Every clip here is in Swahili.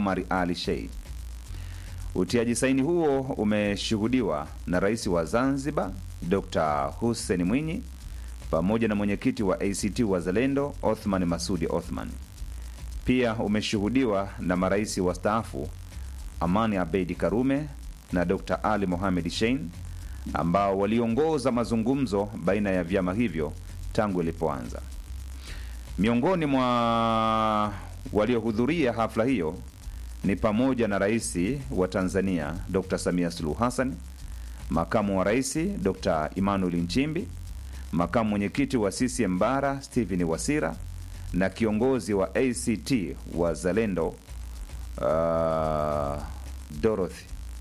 Omar Ali Shein. Utiaji saini huo umeshuhudiwa na rais wa Zanzibar Dr. Hussein Mwinyi pamoja na mwenyekiti wa ACT Wazalendo Othman Masudi Othman. Pia umeshuhudiwa na marais wastaafu Amani Abeidi Karume na Dr. Ali Mohamed Shein ambao waliongoza mazungumzo baina ya vyama hivyo tangu ilipoanza. Miongoni mwa waliohudhuria hafla hiyo ni pamoja na rais wa Tanzania Dr. Samia Suluhu Hassan, makamu wa rais Dr. Emmanuel Nchimbi, makamu mwenyekiti wa CCM Bara Stephen Wasira na kiongozi wa ACT Wazalendo uh, Dorothy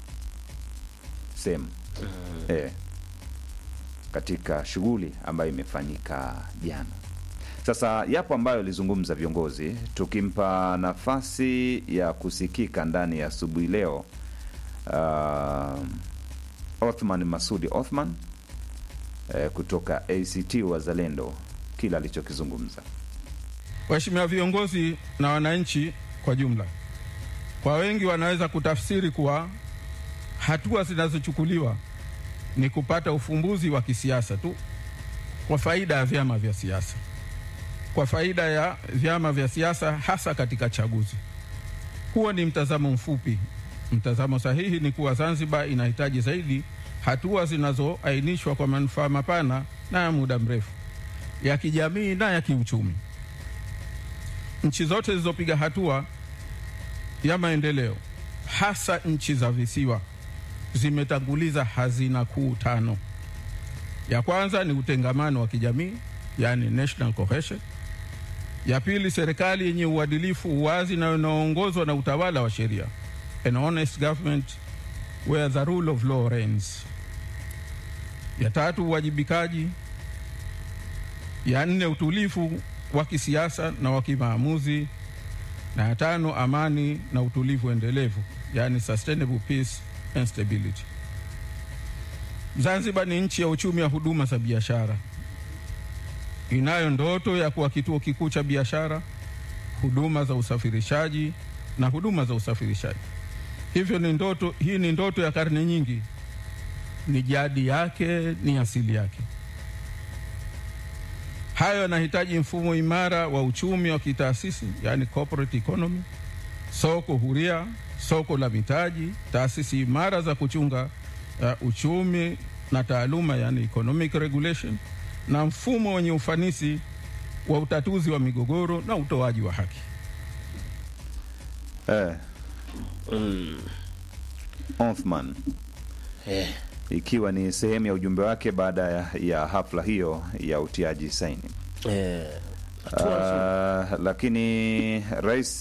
Sem eh, katika shughuli ambayo imefanyika jana. Sasa yapo ambayo alizungumza viongozi, tukimpa nafasi ya kusikika ndani ya asubuhi leo. Uh, Othman Masudi Othman eh, kutoka ACT Wazalendo, kila alichokizungumza. Waheshimiwa viongozi na wananchi kwa jumla, kwa wengi wanaweza kutafsiri kuwa hatua zinazochukuliwa ni kupata ufumbuzi wa kisiasa tu kwa faida ya vyama vya siasa, kwa faida ya vyama vya siasa, hasa katika chaguzi. Huo ni mtazamo mfupi. Mtazamo sahihi ni kuwa Zanzibar inahitaji zaidi hatua zinazoainishwa kwa manufaa mapana na ya muda mrefu ya kijamii na ya kiuchumi. Nchi zote zilizopiga hatua ya maendeleo, hasa nchi za visiwa, zimetanguliza hazina kuu tano. Ya kwanza ni utengamano wa kijamii, yani national cohesion. Ya pili, serikali yenye uadilifu, uwazi na inayoongozwa na utawala wa sheria, an honest government where the rule of law reigns. Ya tatu, uwajibikaji. Ya nne, utulivu wa kisiasa na wa kimaamuzi, na ya tano, amani na utulivu endelevu, yani sustainable peace and stability. Zanzibar ni nchi ya uchumi wa huduma za biashara, inayo ndoto ya kuwa kituo kikuu cha biashara, huduma za usafirishaji na huduma za usafirishaji. Hivyo ni ndoto, hii ni ndoto ya karne nyingi, ni jadi yake, ni asili yake. Hayo yanahitaji mfumo imara wa uchumi wa kitaasisi, yani corporate economy, soko huria, soko la mitaji, taasisi imara za kuchunga uh, uchumi na taaluma, yani economic regulation, na mfumo wenye ufanisi wa utatuzi wa migogoro na utoaji wa haki. Eh, Mm. Othman Eh. ikiwa ni sehemu ya ujumbe wake baada ya, ya hafla hiyo ya utiaji saini. Eh. Hatua Uh, lakini rais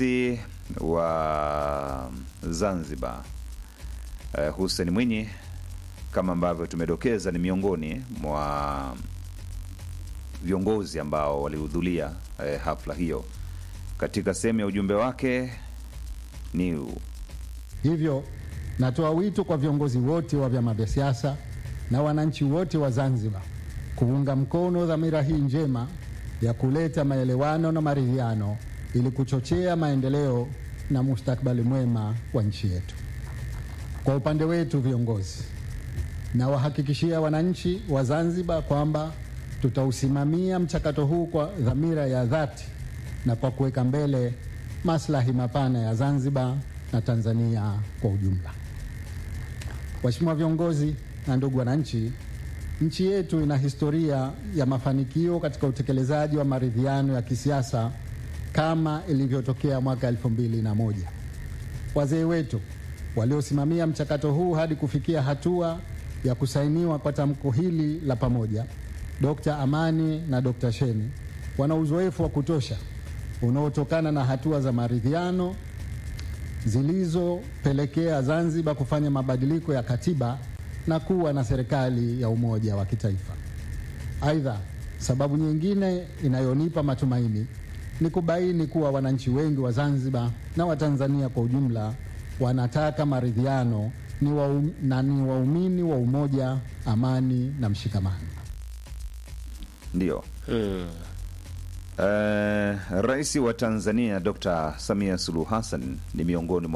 wa Zanzibar uh, Hussein Mwinyi kama ambavyo tumedokeza ni miongoni mwa viongozi ambao walihudhuria uh, hafla hiyo. Katika sehemu ya ujumbe wake ni huu. Hivyo natoa wito kwa viongozi wote wa vyama vya siasa na wananchi wote wa Zanzibar kuunga mkono dhamira hii njema ya kuleta maelewano na maridhiano ili kuchochea maendeleo na mustakabali mwema wa nchi yetu. Kwa upande wetu viongozi, nawahakikishia wananchi wa Zanzibar kwamba tutausimamia mchakato huu kwa dhamira ya dhati na kwa kuweka mbele maslahi mapana ya Zanzibar na Tanzania kwa ujumla. Waheshimiwa viongozi na ndugu wananchi, nchi yetu ina historia ya mafanikio katika utekelezaji wa maridhiano ya kisiasa kama ilivyotokea mwaka elfu mbili na moja. Wazee wetu waliosimamia mchakato huu hadi kufikia hatua ya kusainiwa kwa tamko hili la pamoja, Dr. Amani na Dr. Sheni wana uzoefu wa kutosha unaotokana na hatua za maridhiano zilizopelekea Zanzibar kufanya mabadiliko ya katiba na kuwa na serikali ya umoja wa kitaifa. Aidha, sababu nyingine inayonipa matumaini ni kubaini kuwa wananchi wengi wa Zanzibar na Watanzania kwa ujumla wanataka maridhiano ni wa, na ni waumini wa umoja, amani na mshikamano. Ndio. Mm. Uh, Rais wa Tanzania Dr. Samia Suluhu Hassan ni miongoni mwa